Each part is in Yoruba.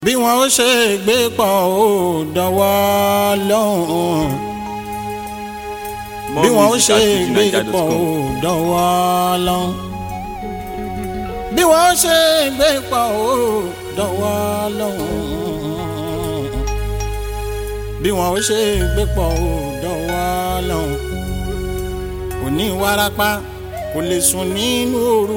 bí wọn ó ṣe gbé pọ̀ ó dọwọ́ lọ́hùn bí wọn ó ṣe gbé pọ̀ ó dọwọ́ lọ́hùn bí wọn ó ṣe gbé pọ̀ ó dọwọ́ lọ́hùn bí wọn ó ṣe gbé pọ̀ ó dọwọ́ lọ́hùn òní wárápá kò lè sùn nínú òru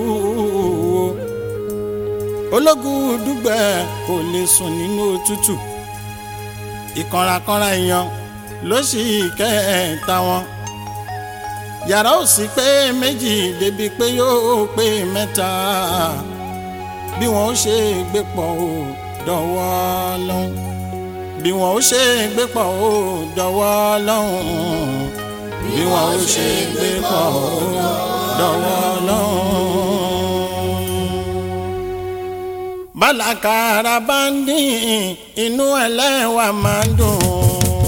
ológun dùgbẹ́ kò lè sùn nínú òtútù ìkànrakànra èèyàn ló sì kẹta wọn yàrá ò sí pé méjì débi pé yóò pé mẹ́ta bí wọn ó ṣe gbé pọ̀ ó dọ̀wọ́ lọ́hùn bí wọn ó ṣe gbé pọ̀ ó dọ̀wọ́ lọ́hùn bí wọn ó ṣe gbé pọ̀ ó dọ̀wọ́ lọ́hùn bálàkàrà bá ń dín inú ẹlẹ́wà máa ń dùn.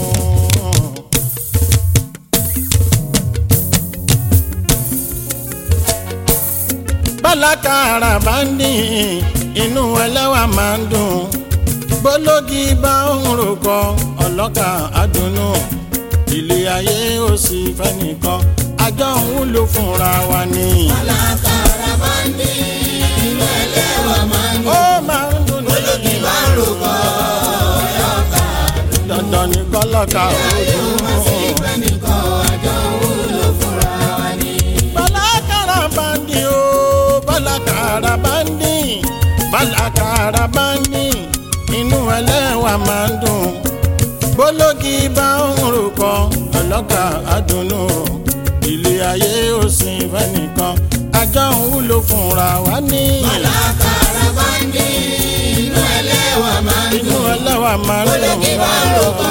bálàkàrà bá ń dín inú ẹlẹ́wà máa ń dùn. bólógì bá ń ròkọ ọlọ́kà àdùnnú ilé ayé ò sì fẹ́ nìkan àjọ ń wúlò fúnra wa ni. bálàkàrà bá ń dín inú ẹlẹ́wà máa ń dùn. ó máa ń dùn ní. olókì bá ń rògbò ọlọ́kà dandan ní kọ́lọ́kà ojú. ìfẹ́ nìkan àjọ wúlò fúnra wa ni. bálàkàrà bá ń dín o bálàkàrà bá ń dín bálàkàrà bá ń dín inú ẹlẹ́wà máa ń dùn bólógì bá ń ròkọ ọlọ́kà àdùnnú ilé ayé ò sì fẹ́ nìkan àjọ ń wúlò fúnra wa ní. bálàkàrà bá ń dín inú ẹlẹ́wà máa ń inú dùn. ẹlẹ́wà máa ń dùn. olókì bá ń rògbò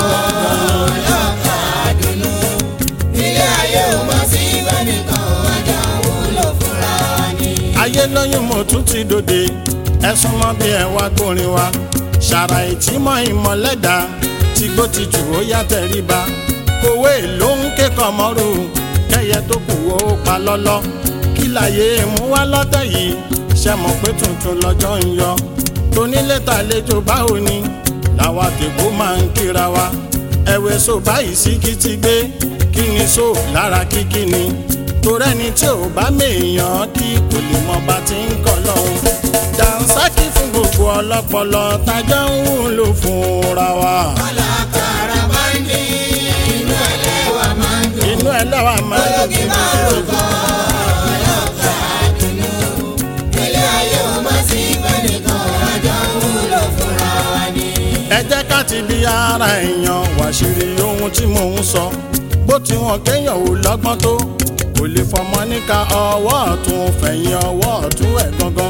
ọlọ́kà àdùnnú. ilé ayé ò mọ̀ sí ìfẹ́ nìkan àjọ wúlò fúnra wa ni. ayé lóyún mo tún ti dòde ẹsùn mọ bí ẹ wá gbórin wa ṣàrà ìtìmọ̀ ìmọ̀lẹ́dà tí gbó ti jù ó yá tẹríba kòwé ló ń kékọ̀ọ́ mọ́rù kẹyẹ tó kù ó pa lọ́lọ́ kí láyé mú wá lọ́tẹ̀ yìí ṣe mọ̀ pé tuntun lọ́jọ́ ń yọ tónílé tàlejò báwo ni làwa tèkó máa ń kíra wa ẹ̀wẹ̀ so báyìí sí kí ti gbé kí ni so lára kíkí ni torẹ́ni tí ò bá mèèyàn kí kò lè mọ bá ti ń kọ́ lọ́hùn. dànsákì fún gbogbo ọlọ́pọlọ tájọ́ ń wúlò fúnra wa. bálàkàrà bá ń dín inú ẹlẹ́wà máa ń dùn. inú ẹ lọ́wọ́ máa ń olókì bá ń rògbò ọlọ́kà àdùnnú. ilé ayé ò mọ̀ sí ìfẹ́ nìkan àjọ wúlò fúnra wa ni. ẹ jẹ́ ká ti bí ara èèyàn wàṣírí ohun tí mò ń sọ bó ti wọn kéèyàn ò lọ́gbọ́n tó kò lè fọmọ níka ọwọ́ ọ̀tún fẹ̀yìn ọwọ́ ọ̀tún ẹ̀ gangan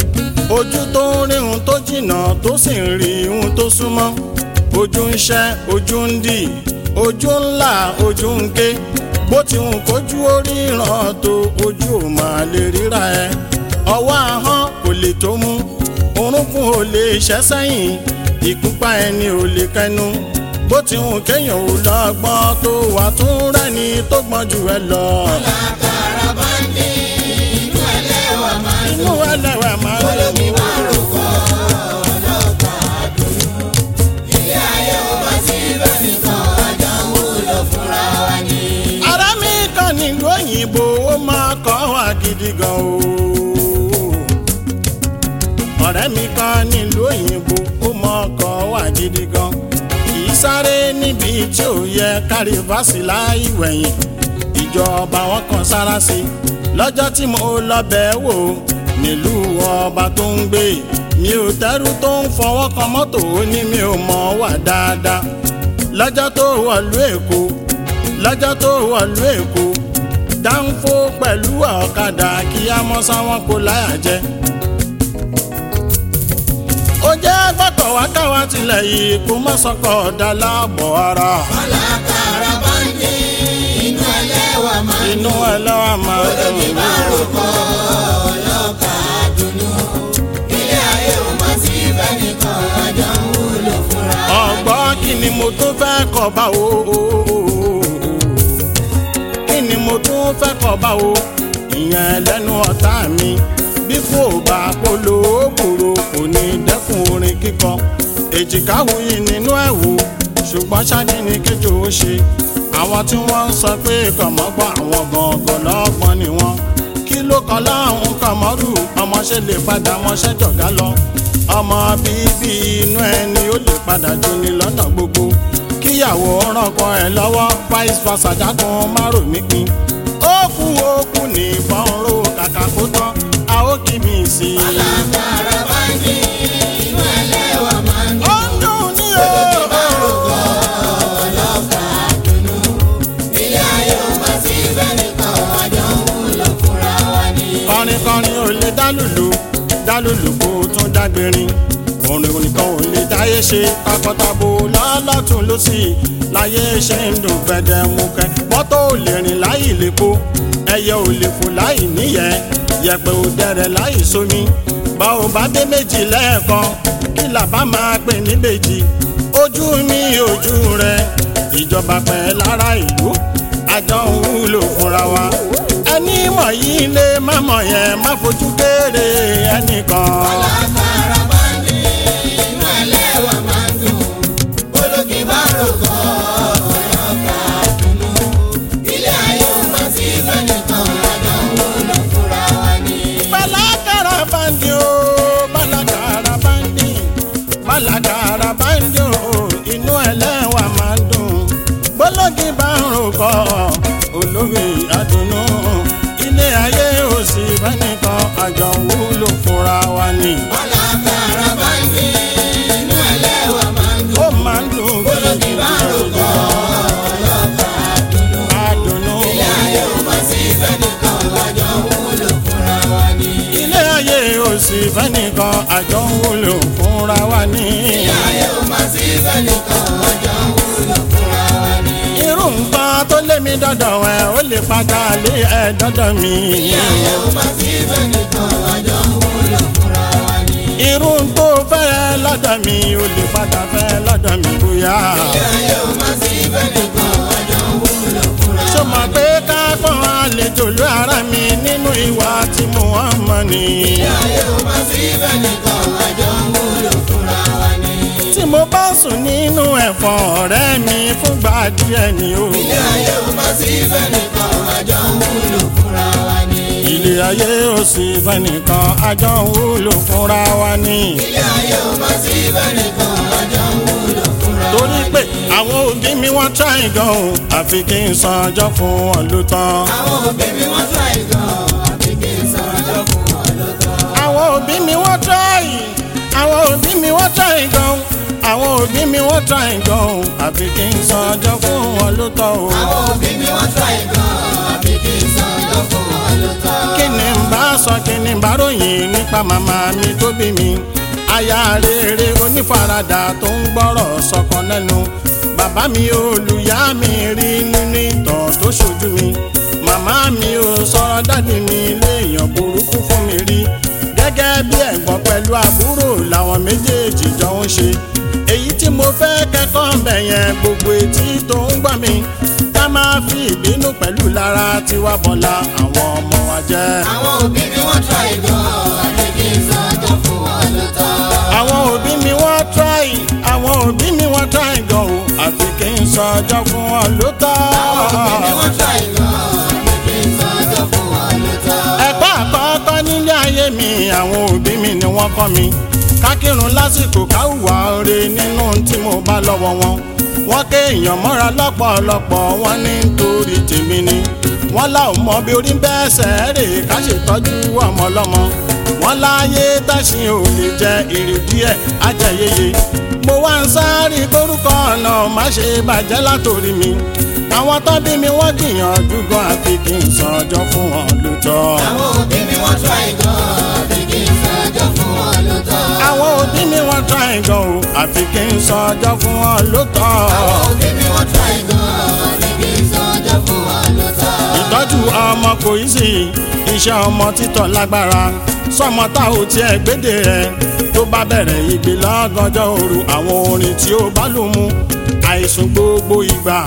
ojú tó ń rí ohun tó jìnnà tó sì ń rí ohun tó súnmọ́ ojú ń ṣẹ́ ojú ń dì ojú ńlá ojú ń ké bó ti hùn kójú orí ràn tó ojú ò máa lè ríra ẹ ọwọ́ ahọ́n kò lè tó mú orúnkún ò lè ṣẹ́ sẹ́yìn ìkúpa ẹni ò lè kẹnu bó ti hùn kéèyàn ò lọ́gbọ́n tó wà tún rẹ́ni tó gbọ́n jù ẹ lọ. bálàkàrà bá ń dín inú ẹlẹ́wà máa ń dùn. inú ẹlẹ́wà máa ń olókì lò bá ń rògbò ọlọ́kà àdùnnú. ilé ayé ò mọ̀ sí ìfẹ́ nìkan àjọ wúlò fúnra wa ni. ara mi kan nílùú òyìnbó ó máa kọ́ wa gidi gan o. ọ̀rẹ́ mi kan nílùú òyìnbó ó máa kọ́ wa gidi gan. kì í sáré níbi tí ò yẹ kárí fásì láì wẹ̀yìn. ìjọba wọn kan sára sí i lọ́jọ́ tí mo lọ bẹ̀ wò nílùú ọba tó ń gbé mi ò tẹ́rù tó ń fọwọ́ kan mọ́tò ó ní mi ò mọ̀ wà dáadáa lọ́jọ́ tó wọ̀lú èkó lọ́jọ́ tó wọ̀lú èkó dáńfó pẹ̀lú ọ̀kadà kí á mọ́ sáwọn kó láyà jẹ. ó jẹ́ gbọ́kọ̀ wá káwá tilẹ̀ yìí kó má sọkọ̀ ọ̀dà láàbọ̀ ara. bálàkàrà bá ń dín inú ẹlẹ́wà máa ń inú ẹ lọ́wọ́ máa ń olókì dùn. bá ń rògbò ọlọ́kà àdùnnú. ilé ayé ò mọ̀ sí ìfẹ́ nìkan àjọ wúlò fúnra wa ni. ọ̀gbọ́n kí ni mo tún fẹ́ kọ̀ bá o. kí ni mo tún fẹ́ kọ̀ bá o. ìyẹn lẹ́nu ọ̀tá mi bí kò bá polo kòrò kò ní dẹ́kun orin kíkọ èjìká wuyì nínú ẹ̀wù ṣùgbọ́n ṣáájú ni kéjò ó ṣe àwọn tí wọ́n ń sọ pé kọ̀mọ́gbọ́n àwọn gangan lọ́gbọ́n ni wọ́n kí ló kọ́ láwọn kọ̀mọ́rù ọmọṣẹ́ lè padà mọṣẹ́ jọ̀gá lọ ọmọ bíbí inú ẹni ó lè padà jóni lọ́nà gbogbo kíyàwó rànkọ ẹ lọ́wọ́ vice versa dákun márùn mí pin ó kú ó kú ní ìbọn ro kàkà kó tán a ó kí mi sí i. alágbára bá ní inú ẹlẹ́wà máa ń ó ń dùn ní o. ọlọ́kà dùnú. ilé ayé ò má sí bẹ́ẹ̀ nìkan àjọ ń wúlò fúnra wa ni. kọrin kọrin ò lè dálùlù dálùlù kó tún dágbérin orin nìkan ò lè dáyé ṣe takọtabo lọ́lọ́tún lọ́sì láyé ṣe ń dùn gbẹdẹmukẹ mọ́tò ò lè rìn láì lépo ẹyẹ ò lè fò láì níyẹ yẹ̀pẹ̀ ò dẹrẹ̀ láì sómi bá ò bá dé méjì lẹ́ẹ̀kan kí làbá máa pè ní méjì ojú mi ojú rẹ ìjọba pẹ̀ lára ìlú àjọ ń wúlò fúnra wa ẹni mọ̀ yìí lé má mọ̀ yẹn má fojú kéré ẹnìkan. alágbára bá ní inú ẹlẹ́wà máa ń dùn. olókì bá rògbò ọlọ́kà dùnú. ilé ayé ò má sí bẹ́ẹ̀ nìkan àjọ ń wúlò fúnra wa ni. balakara bandi o balakara bandi balakara bandi o inú ẹlẹ́wà máa ń dùn bọ́lọ́gì bá ń ròkọ olórí àdùnnú ilé ayé ò sí bẹ́nìkan àjọ ń wúlò fúnra wa ni alágbára bá ní inú ẹlẹ́wà máa ń dùn. ó máa ń dùn olókì bá rògbò ọlọ́kà dùnú. àdùnnú ilé ayé ò má sí bẹ́ẹ̀ nìkan àjọ ń wúlò fúnra wa ni. ilé ayé ò sí bẹ́nìkan àjọ ń wúlò fúnra wa ni. ilé ayé ò má sí bẹ́ẹ̀ nìkan àjọ ń wúlò fúnra wa ni. irú nǹkan tó lé mi dọ́dọ̀ ẹ̀ ó lè padà lé ẹ̀ dọ́dọ̀ mi. ilé ayé ò má sí bẹ́ẹ̀ nìkan àjọ ń wúlò fúnra wa ni. irú tó fẹ́ lọ́dọ̀ mi ó lè padà fẹ́ lọ́dọ̀ mi bóyá. ilé ayé ò má sí bẹ́ẹ̀ nìkan àjọ ń wúlò fúnra ṣó mọ̀ pé ká pọ́n àlejò ló ara mi nínú ìwà tí mo wọ́n mọ̀ ni. ilé ayé ò má sí bẹ́ẹ̀ nìkan àjọ ń wúlò fúnra wa ni. tí mo bá sùn nínú ẹ̀fọn ọ̀rẹ́ mi fúngbà díẹ̀ ni o. ilé ayé ò má sí bẹ́ẹ̀ nìkan àjọ ń wúlò fúnra wa ni. ilé ayé ò sí fẹ́nìkan àjọ ń wúlò fúnra wa ni. ilé ayé ò má sí bẹ́ẹ̀ nìkan àjọ ń wúlò fúnra wa torí pé àwọn òbí mi wọ́n try gan o àfi kí n san ọjọ́ fún wọn ló tán. àwọn òbí mi wọ́n try gan àbí kí n sọ ọjọ́ fún wọn ló tán. àwọn òbí mi wọ́n try àwọn òbí mi wọ́n try gan o àwọn òbí mi wọ́n try gan o àfi kí n san ọjọ́ fún wọn ló tán o. àwọn òbí mi wọ́n try gan àbí kí n sọ ọjọ́ fún wọn ló tán. kí ni n bá sọ kí ni n bá ròyìn nípa màmá mi tó bí mi aya rere onífaradà tó ń gbọ́rọ̀ sọkàn lẹ́nu bàbá mi olùyá mi rí nínú ìtàn tó ṣojú mi màmá mi ò sọ̀rọ̀ dádì mi léèyàn burúkú fún mi rí gẹ́gẹ́ bí ẹ̀gbọ́n pẹ̀lú àbúrò làwọn méjèèjì jọ ń ṣe èyí tí mo fẹ́ kẹ́kọ̀ọ́ bẹ̀ yẹn gbogbo etí tó ń gbọ́ mi ká máa fi ìbínú pẹ̀lú lára tiwa bọ̀la àwọn ọmọ wa jẹ́. àwọn òbí mi wọ́n try gan àbí kí n sọ ọjọ́ fún wọn ló tán. àwọn òbí mi wọ́n try àwọn òbí mi wọ́n try gan o àfi kí n sọ ọjọ́ fún wọn ló tọ́. àwọn òbí mi wọ́n try gan àbí kí n sọ ọjọ́ fún wọn ló tán. ẹ̀kọ́ àkọ́kọ́ nílé ayé mi àwọn òbí mi ni wọ́n kọ́ mi kákírun lásìkò káwùwà oore nínú tí mo bá lọ́wọ́ wọn wọ́n ké èèyàn mọ́ra lọ́pọ̀lọpọ̀ wọ́n ní nítorí tèmi ni wọ́n lá ò mọ bí orí bẹ́ẹ̀ sẹ́ẹ̀rè ká ṣètọ́jú ọmọ ọlọ́mọ wọ́n láyé táṣin ò lè jẹ ìrìdí ẹ̀ ajẹyẹyẹ mo wá ń sáré kórúkọ ọ̀nà má ṣe bàjẹ́ látòrí mi àwọn tó bí mi wọ́n gbìyànjú gan àfi kí n sọ ọjọ́ fún wọn lóòótọ́. àwọn òbí mi wọ́n try gan àbí kí n sọ ọjọ́ fún wọn ló tán. àwọn òbí mi wọ́n try gan o àfi kí n sọ ọjọ́ fún wọn lóòótọ́. àwọn òbí mi wọ́n try gan àbí kí n sọ ọjọ́ fún wọn ló tán. ìtọ́jú ọmọ kò í sí iṣẹ́ ọmọ títọ́ lágbára sọmọ tá ò tiẹ̀ gbédè rẹ̀ tó bá bẹ̀rẹ̀ ìgbé lọ́gànjọ́ òru àwọn orin tí ó bá lù mú àìsùn gbogbo ìgbà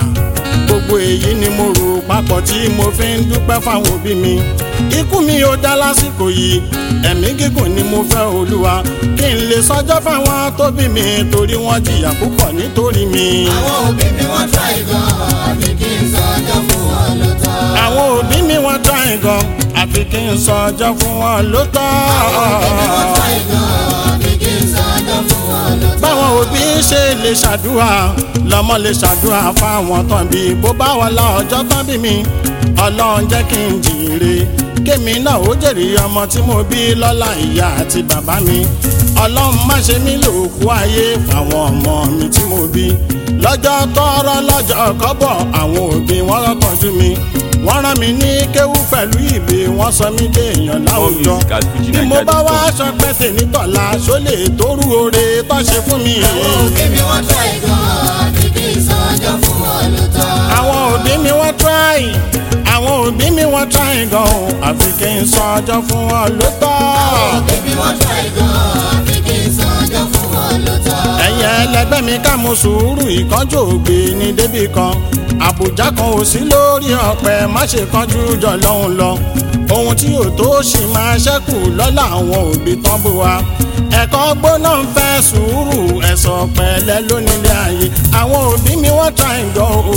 gbogbo èyí ni mo rò papọ̀ tí mo fi ń dúpẹ́ fáwọn òbí mi ikú mi ò dá lásìkò yìí ẹ̀mí gígùn ni mo fẹ́ olúwa kí n lè sọjọ́ fáwọn tó bí mi torí wọ́n jìyà púpọ̀ nítorí mi. àwọn òbí mi wọ́n tọ́ ìgàn àfi kí n sọ ọjọ́ fún wọn ló tọ́. àwọn òbí mi wọ́n tọ́ ìgàn àfi kí n sọ ọjọ́ fún wọn ló tọ́. òbí mi wọ́n tọ́ ìgàn àfi kí n sọ ọjọ́ fún wọn ló tọ́. báwọn òbí ṣe lè ṣàdúrà lọmọ lè ṣàdúrà fáwọn tán bí bó bá wà lá ọjọ́ tán bí mi ọlọ́run jẹ́ kí n jèrè kémi náà ó jèrè ọmọ tí mo bí lọ́lá ìyá àti bàbá mi ọlọ́run má ṣe mí lòkú ayé fáwọn ọmọ mi tí mo bí lọ́jọ́ tọ́rọ́ lọ́jọ́ kọ́bọ̀ àwọn òbí wọn rọ́kànjú mi wọ́n rán mi ní kéwú pẹ̀lú ìwé wọ́n sọ mí dé èèyàn láwùjọ music at bí mo bá wá fujinaija.com. aṣọ pẹ́tẹ́ nítọ̀la ṣó lè tóru oore tó ṣe fún mi. àwọn òbí mi wọ́n tọ́ ìgàn àfi kí n sọ ọjọ́ fún wọn ló tọ́. àwọn òbí mi wọ́n try àwọn òbí mi wọ́n try gan o àfi kí n sọ ọjọ́ fún wọn ló tọ́. òbí mi wọ́n tọ́ ìgàn àfi kí n sọ ọjọ́ fún wọn ló tọ́. ẹ̀yin ẹlẹgbẹ́ mi ká mo sùúrù ìkánjú ògbé ní débì kan àbùjá kan ò sí lórí ọ̀pẹ má ṣe kánjú jọ lọ́hùn lọ ohun tí ò tó ṣì máa ṣẹ́kù lọ́la àwọn òbí tán bó wa ẹ̀kọ́ gbóná ń fẹ́ sùúrù ẹ̀sọ̀ pẹ̀lẹ́ lónílé ayé àwọn òbí mi wọ́n tra ìgàn o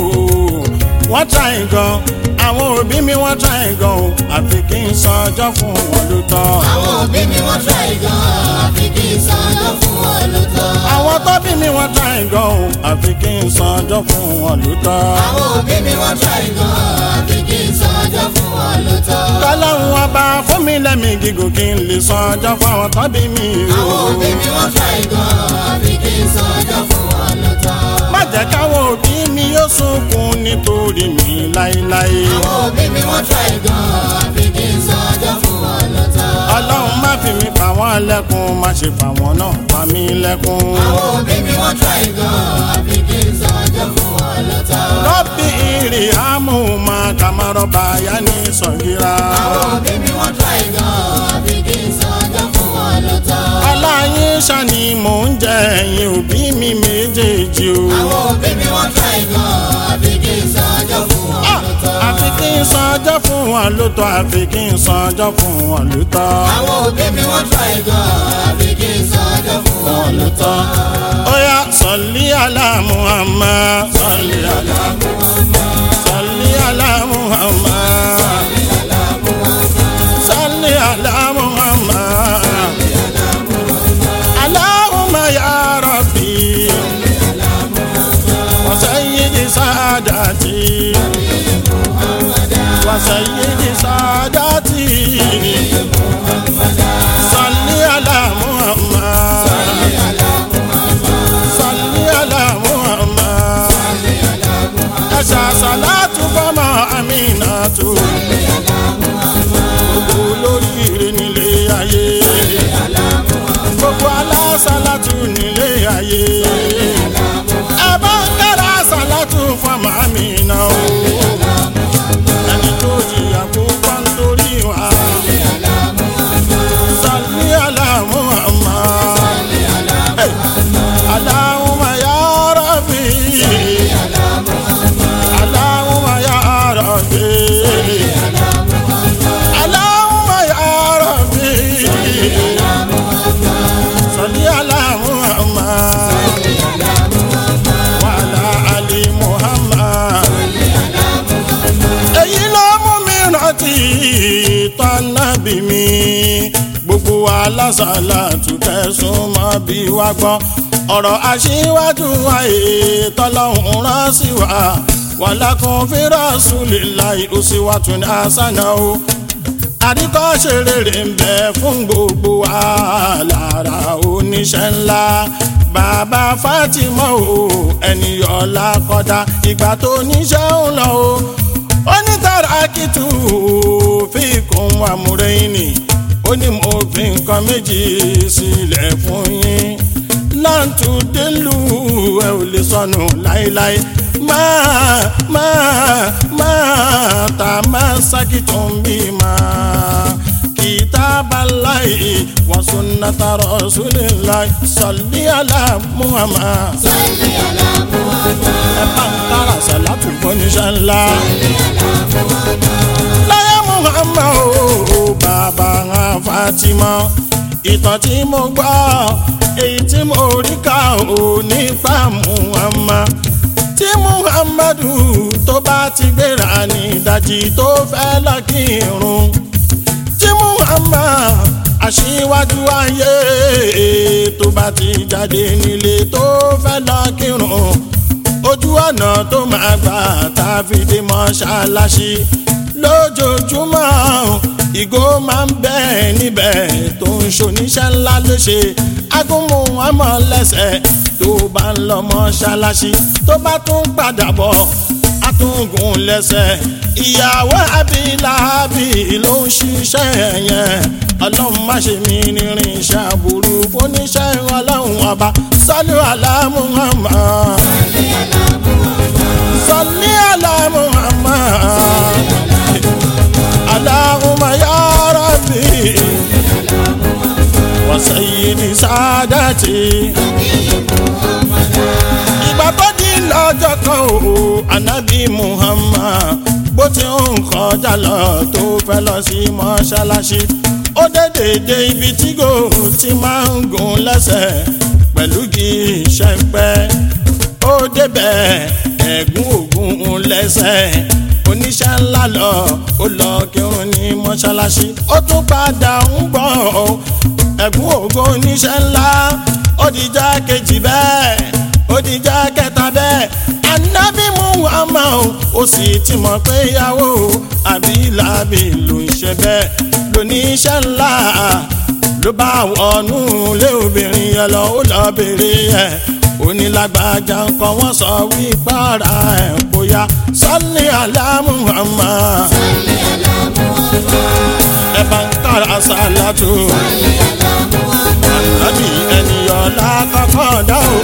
wọ́n tra ìgàn àwọn òbí mi wọ́n tra ìgàn o àfi kí n sọ ọjọ́ fún wọn ló tọ́. àwọn òbí mi wọ́n tọ́ ìgàn àfi kí n sọ ọjọ́ fún wọn ló tọ́. àwọn tó bí mi wọ́n tra ìgàn o àfi kí n sọ ọjọ́ fún wọn ló tọ́. àwọn òbí mi wọ́n tọ́ ìgàn àfi kí n sọ ọjọ́ fún wọn ló tọ́. kọ́lọ́hún ọba fún mi lẹ́mí gígùn kí n lè sọ ọjọ́ fún àwọn tó bí mi o. àwọn òbí mi wọ́n tọ́ ìgàn àfi kí n sọ ọjọ́ fún wọn ló tọ́. má jẹ́ káwọn òbí mi yóò sunkún nítorí mi láéláé. àwọn òbí mi wọ́n tọ́ ìgàn àfi kí n sọ ọjọ́ fún wọn ló tọ́. ọlọ́run má fi mi pa wọ́n lẹ́kún má ṣe pa wọ́n náà pa mí lẹ́kún. àwọn òbí mi wọ́n tọ́ ìgàn àfi kí n sọ ọjọ́ fún wọn ló tọ́. rọ́bì ìrì àmú ma kàmárọ̀ báyà ní sọ̀gíra. àwọn òbí mi wọ́n tọ́ ìgàn àfi kí n sọ ọjọ́ fún wọn ló tọ́. aláyín ṣàní mò ń jẹ ẹ̀yìn òbí mi méjèèjì o. àwọn òbí mi wọ́n tọ́ ìgàn àfi kí n sọ ọjọ́ fún wọn Ah, ló tọ́. àfi kí n san ọjọ́ fún wọn ló tọ́ àfi kí n san ọjọ́ fún wọn ló tọ́. àwọn òbí mi wọ́n tọ́ ìgàn àfi kí n sọ ọjọ́ fún wọn ló tọ́. Oya sọ̀lí àlá Muhammad. Sọ̀lí àlá Muhammad. Sọ̀lí àlá Muhammad. Sọ̀lí àlá Muhammad. Allahumma ya Rabbi. Wa sayyidi saadati. Wa sayyidi saadati. Sọ̀lí àlá Muhammad. Salli ala Muhammad. Ẹ̀ṣà sàlátù fọ́mọ Aminatu. Gbogbo olóríire nílé ayé. Gbogbo alásàlátù nílé ayé. Ẹ bá ń kára sàlátù fọ́mọ Amina o. Ẹni tó jìyà púpọ̀ nítorí wa. Salli ala Muhammad. Hey. Allahumma ya Rabbi Allahumma ya Rabbi Allahumma ya Rabbi Salli ala Muhammad wa ala ali Muhammad Èyí ló mú mi rántí tọ́nàbí mi gbogbo alásàlá tùkẹ́sùn mọ́ bí wá gbọ́ ọ̀rọ̀ aṣíwájú ayé tọ́lọ́hún rán sí wa wàlákùn fírásùlélàì òsínwàtún ní àṣànà o àríkọ́ṣe rere ń bẹ fún gbogbo wa lára oníṣẹ́ ńlá bàbá Fatima o ẹni ọ̀la kọ́dá ìgbà tó níṣẹ́ ń lọ o onítàràkìtù fíkún amúrẹ́yìnì ó ní mo fi nǹkan méjì sílẹ̀ fún yín láǹtù délù ẹ ò lè sọnù láéláé máa máa máa tà máa sákìtún bí máa kitaballahi wa sunnata rasulillahi salli ala muhammad Salli ala Muhammad. ẹ bá ń kára àsàlátù fọ́níṣẹ́ ńlá. láyé muhammad o bàbá fatima ìtàn tí mo gbọ́ èyí tí mo rí kà ó nípa muhammad tí muhammadu tó bá ti gbéra ní ìdajì tó fẹ́ lọ kírun tí muhammad aṣíwájú ayé tó bá ti jáde nílé tó fẹ́ lọ kírun ojú ọ̀nà tó máa gbà tá a fi dé mọ́ṣáláṣí lójoojúmọ́ ìgò máa ń bẹ níbẹ̀ tó ń ṣoníṣẹ́ ńlá léṣe agúnmu ọmọ lẹ́sẹ̀ tó bá ń lọ mọ́ṣáláṣí tó bá tún padà bọ̀ atúngùn lẹ́sẹ̀ ìyàwó abilábi ló ń ṣiṣẹ́ yẹn ọlọ́run má ṣe mí nírin iṣẹ́ àbúrú fúnníṣẹ́ ọlọ́run ọba sálú aláàmú ọmọ. sọlí aláàmú ọmọ. aláhùnmá yá rábì. wa sayyidi sádàtì. ìgbà tó di lọ́jọ́ kan o anabi muhammad bó ti ń kọjá lọ tó fẹ́ lọ sí mọ́ṣáláṣí ó dédé ibi tí gò ti máa ń gùn lẹ́sẹ̀ pẹ̀lú kí ṣẹ́pẹ́ ó débẹ̀ ẹ̀gún ògùn lẹ́sẹ̀ oníṣẹ́ ńlá lọ ó lọ kírun ní mọ́ṣáláṣí ó tún padà ń bọ̀ ẹ̀gún ògùn oníṣẹ́ ńlá ó dìjà kejì bẹ́ẹ̀ ó dìjà kẹta bẹ́ẹ̀ anábì muhammad ó sì ti mọ̀ pé ìyàwó àbílàbí ló ń ṣe bẹ́ẹ̀ lóníṣẹ́ ńlá ló bá wọnú ilé obìnrin yẹn lọ ó lọ bèrè ẹ̀ onílágbájá nǹkan wọ́n sọ wípé ara ẹ̀ bóyá sọ́ni aláàmú àmà ẹ bá ń kára sálátù ànábì ènìyàn lákọ́kọ́ dá o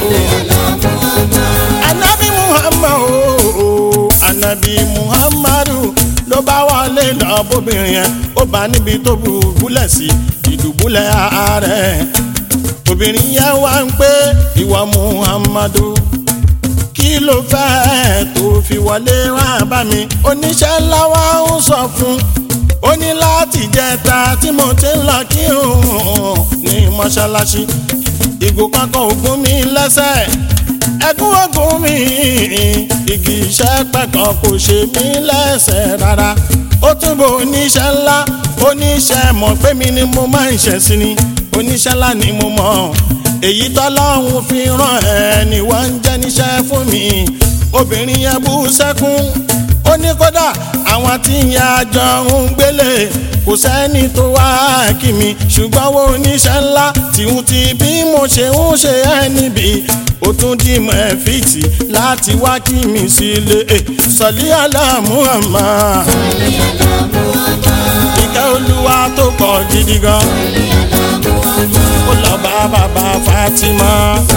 ànábì muhammad o ànábì muhammadu ló bá wọlé lọ bóbìnrin yẹn ó bá níbi tó bùbúlẹ̀ sí ìdùbúlẹ̀ ààrẹ obìnrin yẹn wá ń pé ìwọ muhammadu kí ló fẹ́ tó fi wọlé wá bá mi oníṣẹ́ ńlá wa ń sọ fún ó ní láti jẹta tí mo ti ń lọ kí òun ní mọ́ṣáláṣí ìgò kankan ògùn mi lẹ́sẹ̀ ẹkún ọgùn mi igi iṣẹ́ pẹ̀kan kò ṣe mí lẹ́sẹ̀ rárá ó túbọ̀ oníṣẹ́ ńlá oníṣẹ́ mọ̀ pé mi ni mo máa ń ṣẹ̀ sí ni oníṣẹ́ ńlá ni mo mọ̀ èyí tọ́lọ́hún fi ràn ẹ́ ni wọ́n ń jẹ́ níṣẹ́ fún mi obìnrin yẹn bú sẹ́kún ó ní kódà àwọn tí ìyá àjọ ń gbélé kò sẹ́ni tó wá kí mi ṣùgbọ́n wo oníṣẹ́ ńlá tìhun ti bí mo ṣe ń ṣe ẹ́ níbi ó tún dì mọ́ ẹ fìtì láti wá kí mi sílé sọ̀lí àlàmú àmà ìkẹ́ olúwa tó pọ̀ gidi gan ó lọ bá bàbá Fatima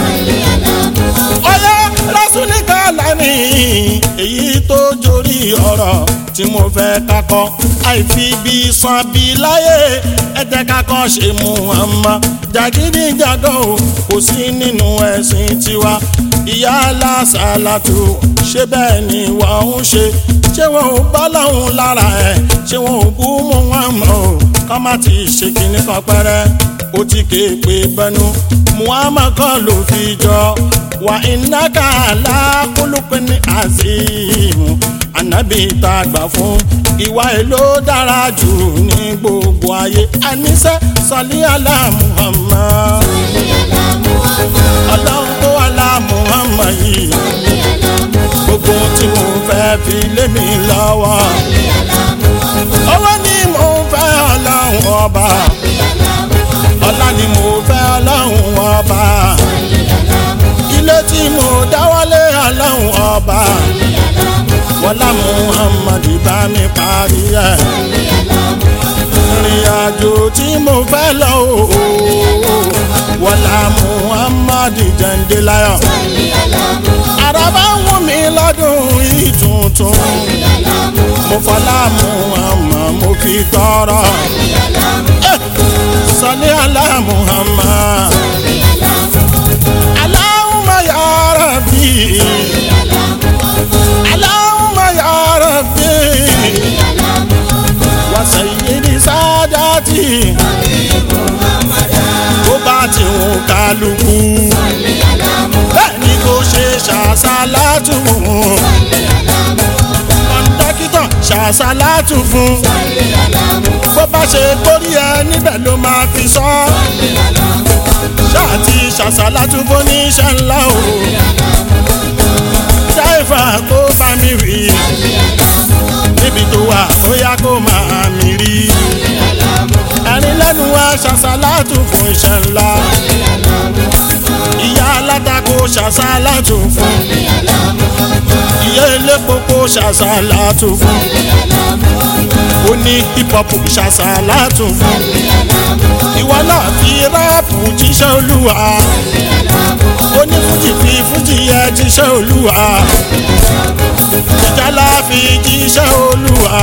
ọyọ lásùnìkà lánìí èyí tó jórí ọ̀rọ̀ tí mo fẹ́ kakọ́ àìfi bí san bí láyé ẹ̀jẹ̀ kakọ́ ṣe Muhammad jàgídíjàgàn o kò sí nínú ẹ̀sìn tiwa ìyá alásàlátù ṣé bẹ́ẹ̀ ni wọ́n ń ṣe ṣé wọn ò bá láwọn lára ẹ̀ ṣé wọn ò bú Muhammad o kọ́ má ti ṣe kíní kan pẹ́rẹ́ ó ti ké pé bẹnu Muhammad kan ló fi jọ wà ìnáka alákòlùkù ní azeemu anabi tá a gbà fún ìwà èlò dára jù ní gbogbo ayé àníṣe sọlí àlá Muhammad ọlọ́run tó wà lá Muhammad yìí gbogbo tí mo fẹ́ fi lé mi lọ́wọ́ owó ni mo fẹ́ ọlọ́run ọba ọlá ni mo fẹ́ ọlọ́run ọba ilé tí mo dáwọ́lé ọlọ́run ọba wọlá muhammad bá mi parí ẹ̀ ìrìn àjò tí mo fẹ́ lọ o wọlá muhammad jẹ́ǹdé láyọ̀ àràbá ń wù mí lọ́dún yìí tuntun mo fọlá muhammad mo fi tọrọ sọlí alá muhammad aláhùnmá ya rabbi alá ṣàṣàlátù fún kọ́ńdọ́kítọ̀ ṣàṣàlátù fún bó bá ṣe kórí ẹ níbẹ̀ ló máa fi sọ ṣáàtì ṣàṣàlátù fún níṣẹ́ ńlá o dáìfà kó bá mi rí níbi tó wà ó yá kó máa mi rí ẹ̀rín lẹ́nu wa ṣàṣàlátù fún iṣẹ́ ńlá ìyá alátakò ṣàṣàlátù fún ìyá elépo kó ṣàṣàlátù fún oní hip hop ṣàṣàlátù fún ìwọ náà fi ráàpù jíṣẹ́ olúwa onífújì fi fújì yẹ jíṣẹ́ olúwa ìjálá fi jíṣẹ́ olúwa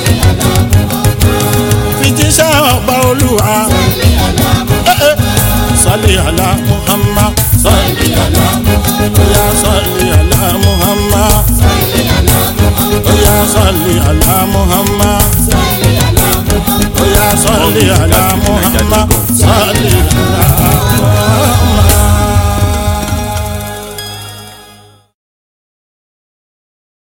fi jíṣẹ́ ọba olúwa. Eh, eh. Salli ala Muhammad, salli ala Muhammad, ya salli ala Muhammad, ya salli ala Muhammad, ya salli ala Muhammad.